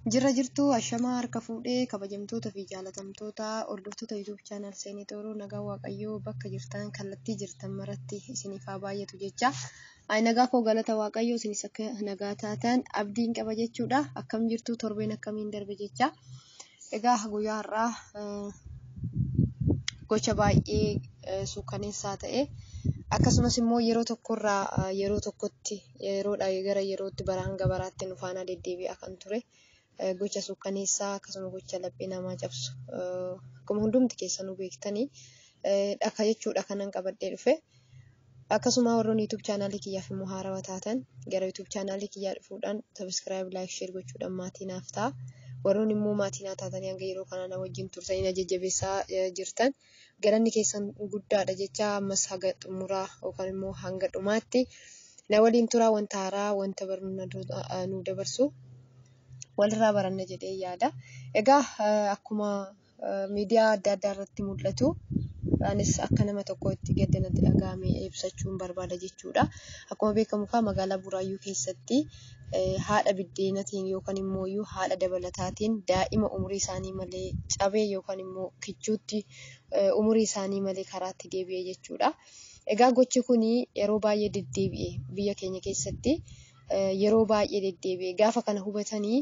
Jirra jirtuu ashamaa harka fuudhee kabajamtoota fi jaalatamtoota hordoftoota yuutuub chaanal seenii xooroo nagaa waaqayyoo bakka jirtan kallattii jirtan maratti isiniif haa baay'atu jecha. Nagaa koo galata waaqayyoo isinis akka nagaa taatan abdiin qaba jechuudha. Akkam jirtuu torbeen akkamiin darbe jecha. Egaa guyyaa har'aa gocha baay'ee suukaneessaa ta'e akkasumas immoo yeroo tokkorraa yeroo tokkotti yeroodhaa gara yerootti baraa hanga baraatti nu faana deddeebi'aa kan ture. gocha suukaneessaa akkasuma gocha laphee namaa cabsu akkuma hundumti keessanuu beektanii dhaka jechuudha kanan qabadhee dhufe. Akkasuma warroon YouTube chaanaalii kiyyaaf immoo haarawaa taatan gara YouTube chaanaalii kiyyaa dhufuudhaan sabiskiraayib laayik sheer gochuudhaan maatii naaf ta'a. Warroon immoo maatii naa taatanii hanga yeroo kanaa na wajjin turtanii na jajjabeessaa jirtan galanni keessan guddaadha jecha ammas haga xumuraa yookaan immoo hanga dhumaatti na waliin turaa wanta haaraa wanta barnu nu dabarsu walirraa baranna jedhee yaada. Egaa akkuma miidiyaa adda addaa irratti mul'atu anis akka nama tokkootti gadda natti dhagahame ibsachuun barbaada jechuudha. Akkuma beekamu kaa magaalaa Buraayyuu keessatti haadha biddeenatiin yookaan immoo haadha dabalataatiin daa'ima umurii isaanii malee cabee yookaan immoo kichuutti umurii isaanii malee karaatti deebi'e jechuudha. Egaa gochi kun yeroo baay'ee deddeebi'e biyya keenya keessatti. yeroo baay'ee deddeebi'e gaafa kana hubatanii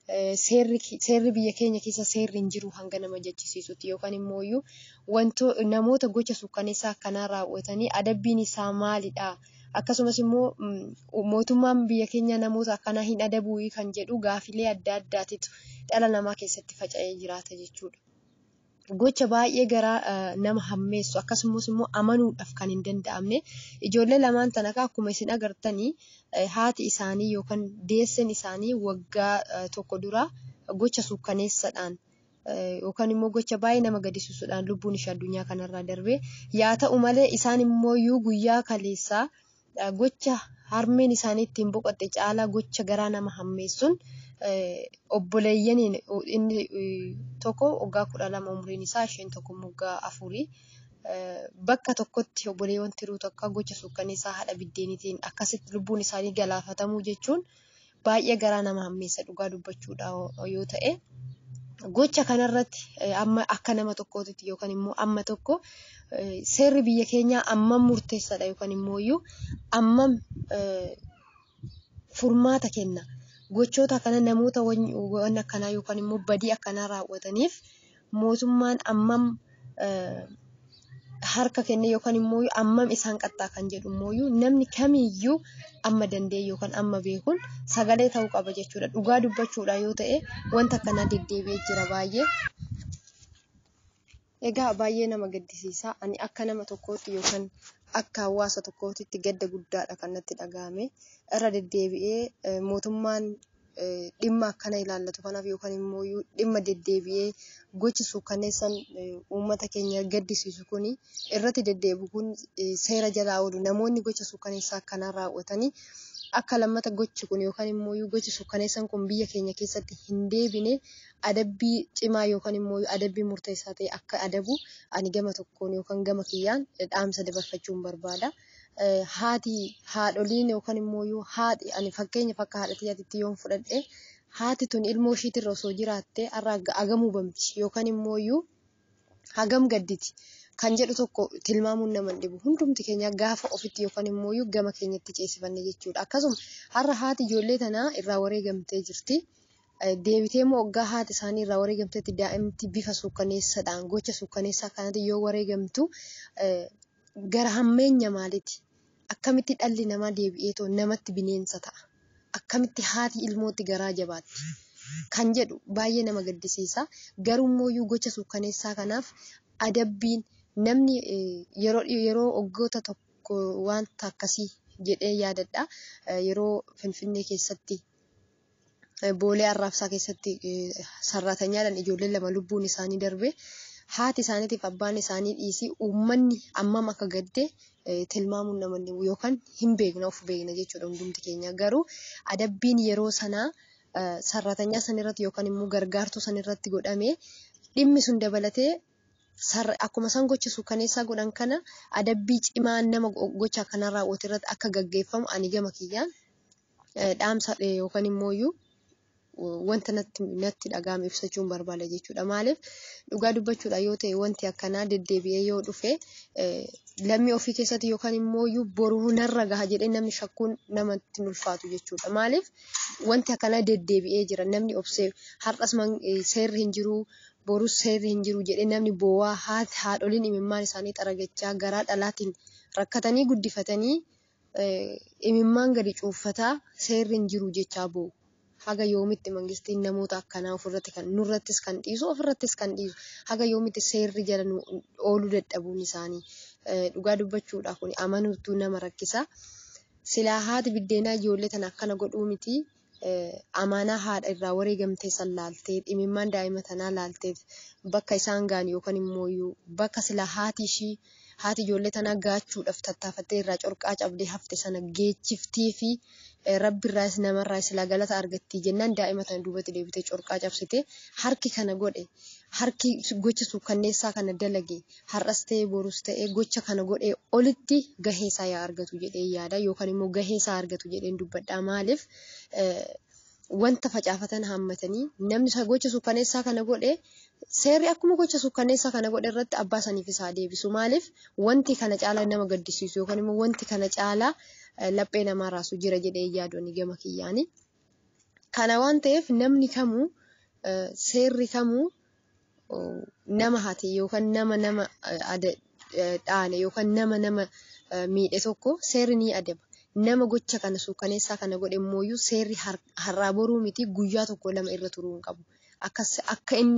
seerri biyya keenya keessa seerri hin jiru hanga nama jechisiisutti yookaan immoo wanto namoota gocha suukaneessaa akkanaa raawwatanii adabbiin isaa maalidha akkasumas immoo mootummaan biyya keenya namoota akkanaa hin adabuu kan jedhu gaafilee adda addaatitu dhala namaa keessatti faca'ee jiraata jechuudha. Gocha baay'ee garaa nama hammeessu akkasumas immoo amanuudhaaf kan hin danda'amne ijoollee lamaan tana akkuma isin agartanii haati isaanii yookaan deessan isaanii waggaa tokko dura gocha suukaneessaadhaan yookaan immoo gocha baay'ee nama gaddisiisuudhaan lubbuun ishee addunyaa kanarraa darbe yaa ta'u malee isaan immoo guyyaa kaleessaa gocha harmeen isaanii ittiin boqotte caalaa gocha garaa nama hammeessuun obboleeyyaniin inni tokko waggaa kudha lama umriin isaa isheen tokko waggaa afurii bakka tokkotti obboleewwan tiruu tokko gocha suukaneessaa haadha biddeenitiin akkasitti lubbuun isaanii galaafatamuu jechuun baay'ee garaa nama hammeessa dhugaa dubbachuudha yoo ta'e. Gocha kanarratti amma akka nama tokkootti yookaan immoo amma tokko seerri biyya keenyaa ammam murteessaadha yookaan immoo ammam furmaata kenna. Gochoota kana namoota waan akkanaa yookaan immoo badii akkanaa raawwataniif mootummaan ammam harka kenne yookaan immoo ammam isaan qaxxaa kan jedhu immoo namni kamiyyuu amma danda'e yookaan amma beekuun sagalee ta'uu qaba jechuudha. Dhugaa dubbachuudha yoo ta'e wanta akkanaa deddeebi'ee jira baay'ee. Egaa baay'ee nama gaddisiisa. Ani akka nama tokkootti yookaan akka hawaasa tokkootti gadda guddaadha kan natti dhagahame. Irra deddeebi'ee mootummaan dhimma akkana ilaallatu kanaaf yookaan immoo dhimma deddeebi'ee gochi suukaneessan uummata keenya gaddisiisu kuni irratti deddeebi'u kun seera jalaa oolu namoonni gocha suukaneessaa akkanaa raawwatanii akka lammata gochi kun yookaan immoo gochi suukaneessan kun biyya keenya keessatti hin deebine adabbii cimaa yookaan immoo adabbii murteessaa ta'e akka adabu ani gama tokkoon yookaan gama kiyyaan dhaamsa dabarfachuun barbaada. haati haadholiin yookaan immoo haati ani fakkeenyaaf akka haadha xiyyaatitti yoon fudhadhe haati tun ilmoo ishiitirra osoo jiraatte har'a hagam hubamti yookaan immoo hagam gadditi kan jedhu tokko tilmaamuun nama dhibu hundumti keenya gaafa ofitti yookaan immoo gama keenyatti ceesifanne jechuudha akkasuma har'a haati ijoollee tanaa irraa wareegamtee jirti. Deebitee immoo waggaa haati isaanii irraa wareegamteetti daa'imti bifa suukaneessaadhaan gocha suukaneessaa kanatti yoo wareegamtu gara hammeenya maaliiti? Akkamitti dhalli namaa deebi'eetoo namatti bineensa ta'a? Akkamitti haati ilmootti garaa jabaatti? Kan jedhu baay'ee nama gaddisiisa. Garuu immoo gocha suukaneessaa kanaaf adabbiin namni yeroo waggoota tokko wanta akkasii jedhee yaadadha. Yeroo Finfinnee keessatti boolee arraabsaa keessatti sarratanyaadhaan ijoolleen lama lubbuun isaanii darbe. haati isaaniitiif abbaan isaanii dhiisii uummanni ammam akka gadde tilmaamuun nama yookaan hin beekna of beekna jechuudha hundumti keenya garuu adabbiin yeroo sanaa sarratanyaa sanirratti yookaan immoo gargaartuu sanirratti godhame dhimmi sun dabalatee akkuma isaan gocha suukaneessaa godhan kana adabbii cimaa nama gocha akkanaa raawwatu irratti akka gaggeeffamu ani gama kiyyaan dhaamsa yookaan immoo wanta natti dhagahame ibsachuun barbaada jechuudha. Maaliif dhugaa dubbachuudha yoo ta'e wanti akkanaa deddeebi'ee yoo dhufe lammii ofii keessatti yookaan immoo boruu narra gaha jedhee namni shakkuun namatti ulfaatu jechuudha. Maaliif wanti akkanaa deddeebi'ee jira namni obsee har'as seerri hin jiru borus seerri hin jiru jedhee namni boo'aa haadholiin imimmaan isaanii xaragachaa garaa dhalaatiin rakkatanii guddifatanii imimmaan gadi cuuffataa seerri hin jiru jechaa boo'u. Haga yoomitti mangistiin namoota akkanaa ofirratti kan nurrattis kan dhiisu ofirrattis kan dhiisu haga yoomitti seerri jala ooluu dadhabuun isaanii dhugaa dubbachuudha kun amanuutu nama rakkisa. Silaa haati biddeenaa ijoollee tana akkana godhuu miti amaanaa haadha irraa wareegamtee san laaltee dhimimmaan daa'ima tanaa laaltee bakka isaan ga'an yookaan immoo bakka silaa haati ishii haati ijoollee tanaa gaachuudhaaf tattaafattee irraa corqaa cabdee hafte sana geechiftii fi rabbi irraas namarraas silaa galata argattii jennaan daa'ima tana duubatti deebitee corqaa cabsite harki kana godhe harki gocha suukkanneessaa kana dalage har'as ta'ee borus ta'ee gocha kana godhee olitti gaheesaa yaa argatu jedhee yaada yookaan immoo gaheesaa argatu jedheen dubbadhaa maaliif wanta facaafatan hammatanii namni gocha suukkanneessaa kana godhe seerri akkuma gocha suukkanneessaa kana godhe irratti abbaa saniif isaa deebisu maaliif wanti kana caalaa nama gaddisiisu yookaan immoo wanti kana caalaa laphee namaa raasu jira jedhee yaadonni gama kiyyaani. Kana waan ta'eef namni kamuu seerri kamuu nama hate yookaan nama nama dhaane yookaan nama nama miidhe tokko seerri ni adaba. Nama gocha kana suukkaneessaa kana godhe immoo seerri har'aa boruu miti guyyaa tokko lama irra turuu hin qabu. Akka inni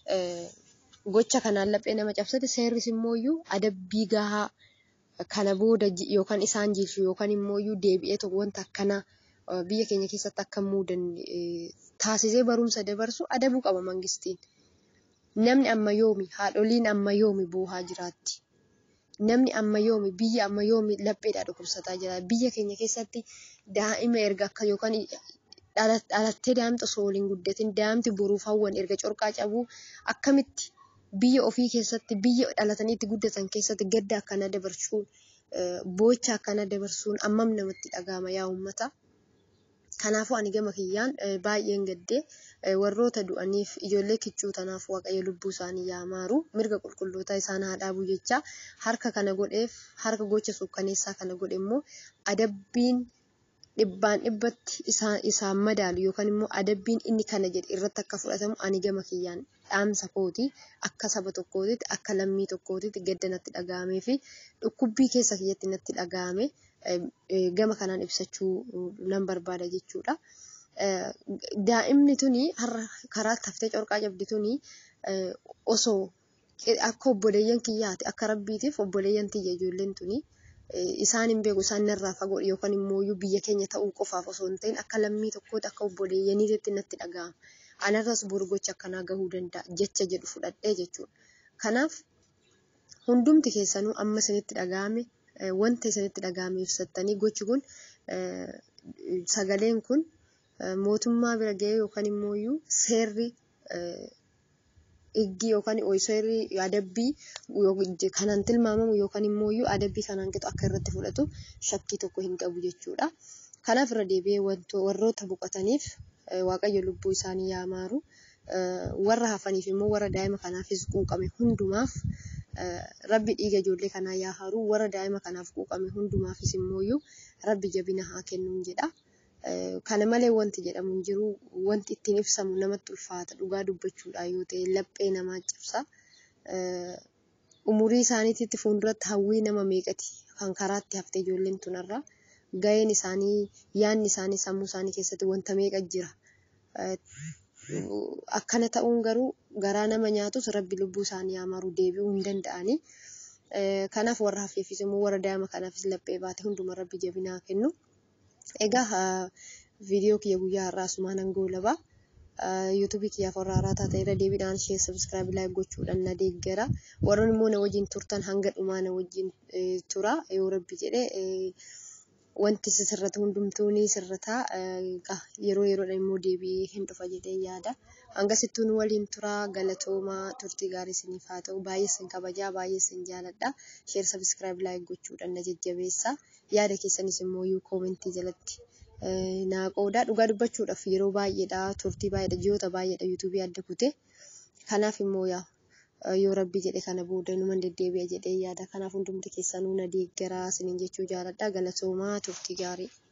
gocha kanaan laphee nama cabsate seerris immoo adabbii gahaa kana booda yookaan isaan jilchu yookaan immoo deebi'ee tokko wanta akkanaa biyya keenya keessatti akka muudan taasisee barumsa dabarsu adabuu qaba mangistiin. Namni amma yoomi haadholiin amma yoomi boohaa jiraatti. Namni amma yoomi biyya amma yoomi lapheedhaa dhukkubsataa jira. Biyya keenya keessatti daa'ima erga akka yookaan dhalattee daa'imta osoo waliin guddatin daa'imti boruuf hawwan erga corqaa cabuu akkamitti biyya ofii keessatti biyya dhalatanii itti guddatan keessatti gadda akkana dabarsuun boocha akkana dabarsuun ammam namatti dhagahama yaa uummata. Kanaafuu ani gama kiyyaan baay'een gaddee warroota du'aniif ijoollee kichuu tanaaf waaqayyo lubbuu isaanii yaa maaru mirga qulqullootaa isaan haa dhaabu jecha harka kana godheef harka gocha suukkaneessaa kana godhe immoo adabbiin dhibbaan dhibbatti isaan madaalu yookaan immoo adabbiin inni kana jedhe irratti akka fudhatamu ani gama kiyyaan dhaamsa kooti akka saba tokkootitti akka lammii tokkootitti gadda natti dhaga'amee fi dhukkubbii keessa kiyyatti natti dhaga'ame gama kanaan ibsachuu nan barbaada jechuudha. Daa'imni tuni har'a karaa taftee corqaa cabdi tuni osoo akka obboleeyyan kiyyaati akka rabbiitiif obboleeyyan tiyya ijoolleen tuni isaan hin beeku isaan narraa fagoo yookaan immoo biyya keenya ta'uu qofaaf osoo hin ta'in akka lammii tokkootti akka obboleeyyaniitti natti dhaga'ama. Anarras boru gocha akkanaa gahuu danda'a jecha jedhu fudhadhee jechuudha. Kanaaf hundumti keessanuu amma isinitti dhaga'ame wanta isinitti dhaga'ame ibsattanii gochi kun sagaleen kun mootummaa bira ga'ee yookaan immoo seerri higgii yookaan seerri adabbii kanaan tilmaamamu yookaan immoo adabbii kanaan qixu akka irratti fudhatu shakkii tokko hin qabu jechuudha. Kanaaf irra deebi'ee warroota boqotaniif waaqayyo lubbuu isaanii yaa maaru warra hafaniif immoo warra daa'ima kanaafis quuqame hundumaaf rabbi dhiiga ijoollee kanaa yaa haru warra daa'ima kanaaf quuqame hundumaafis immoo rabbi jabina haa kennuun jedha. Kana malee wanti jedhamu hin jiru wanti ittiin ibsamu namatti ulfaata dhugaa dubbachuudha yoo ta'e laphee namaa cabsa. Umurii isaaniitti fuulduratti hawwii nama meeqati kan karaatti haftee ijoolleen tunarra. Gaheen isaanii yaadni isaanii sammuu isaanii keessatti wanta meeqa jira. Akkana ta'uun garuu garaa nama nyaatus rabbi lubbuu isaanii haa maru deebi'uu hin danda'ani. Kanaaf warra hafeefis immoo warra daa'ima kanaafis laphee baate hunduma rabbi jabinaa kennu. Egaa viidiyoo kiyya guyyaa har'aa asumaan nan goolaba. yuutuubii kiyyaaf warra haaraa taate irra deebiidhaan ishee sabiskiraayib laayik gochuudhaan na deeggara. Warroon immoo na wajjin turtan hanga dhumaa na wajjin tura yoo rabbi jedhe wanti sirratu hundumtuu ni sirrata. Yeroo yeroodhaan immoo deebi'ee hin dhufa jedhee yaada. Hangasittuu nu waliin tura galatoomaa turtii gaarii isiniif haa ta'u baay'ee isin kabajaa baay'ee isin jaaladha. Sheer sabiskiraayib laayik gochuudhaan na jajjabeessa. Yaada keessanis immoo yuu koomentii jalatti naa qooda. Dhugaa dubbachuudhaaf yeroo baay'eedha turtii baay'eedha ji'oota baay'eedha yuutuubii adda kute. Kanaaf immoo yaa yoo rabbi jedhe kana booda numan deddeebi'a jedhee yaada. Kanaaf hundumti keessanuu na deeggaraa isiniin jechuu jaaladha. Galatoomaa turtii gaarii.